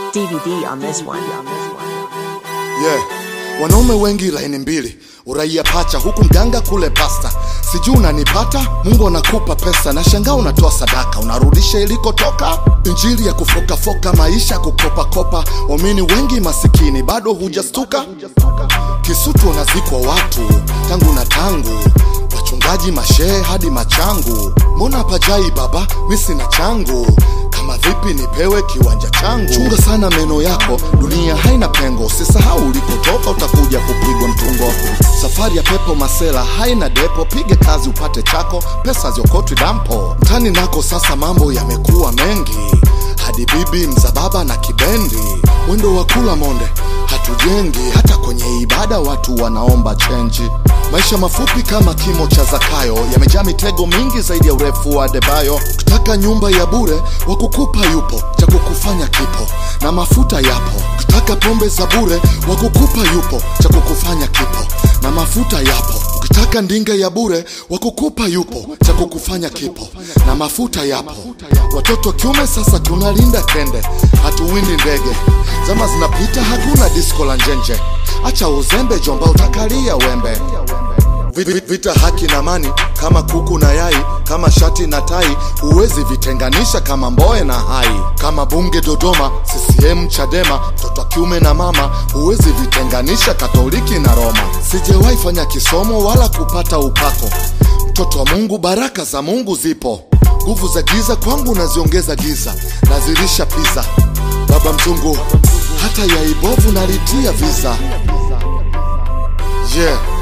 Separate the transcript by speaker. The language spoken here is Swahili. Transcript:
Speaker 1: DVD on this one.
Speaker 2: Yeah. Wanaume wengi laini mbili, uraia pacha, huku mganga kule pasta. Sijui unanipata, Mungu anakupa pesa na shangaa unatoa sadaka, unarudisha ilikotoka. Injili ya kufokafoka, maisha ya kukopakopa, waamini wengi masikini, bado hujastuka. Kisutu unazikwa watu tangu na tangu, wachungaji mashehe hadi machangu. Mbona pajai baba, mi sina changu kama vipi nipewe kiwanja changu. Chunga sana meno yako, dunia haina pengo. Usisahau ulikotoka, utakuja kupigwa mtungo. Safari ya pepo masela haina depo, pige kazi upate chako, pesa ziokotwi dampo. Mtani nako sasa mambo yamekuwa mengi, hadi bibi mzababa na kibendi, mwendo wa kula monde hatujengi. Hata kwenye ibada watu wanaomba chenji. Maisha mafupi kama kimo cha Zakayo, yamejaa mitego mingi zaidi ya urefu wa Debayo. Ukitaka nyumba ya bure, wa kukupa yupo, cha kukufanya kipo, na mafuta yapo. Ukitaka pombe za bure, wa kukupa yupo, cha kukufanya kipo, na mafuta yapo. Ukitaka ndinga ya bure, wa kukupa yupo, cha kukufanya kipo, na mafuta yapo. Watoto kiume sasa tunalinda kende, hatuwindi ndege. Zama zinapita, hakuna disko la njenje. Acha uzembe, jomba, utakalia wembe. Vi- vi- Vita haki na amani kama kuku na yai, kama shati na tai, huwezi vitenganisha kama mboe na hai. Kama bunge Dodoma, CCM Chadema, mtoto wa kiume na mama, huwezi vitenganisha Katoliki na Roma. Sijawahi fanya kisomo wala kupata upako, mtoto wa Mungu, baraka za Mungu zipo. Nguvu za giza kwangu naziongeza giza, nazilisha pizza. Baba mzungu, hata yai bovu nalitia visa. Yeah.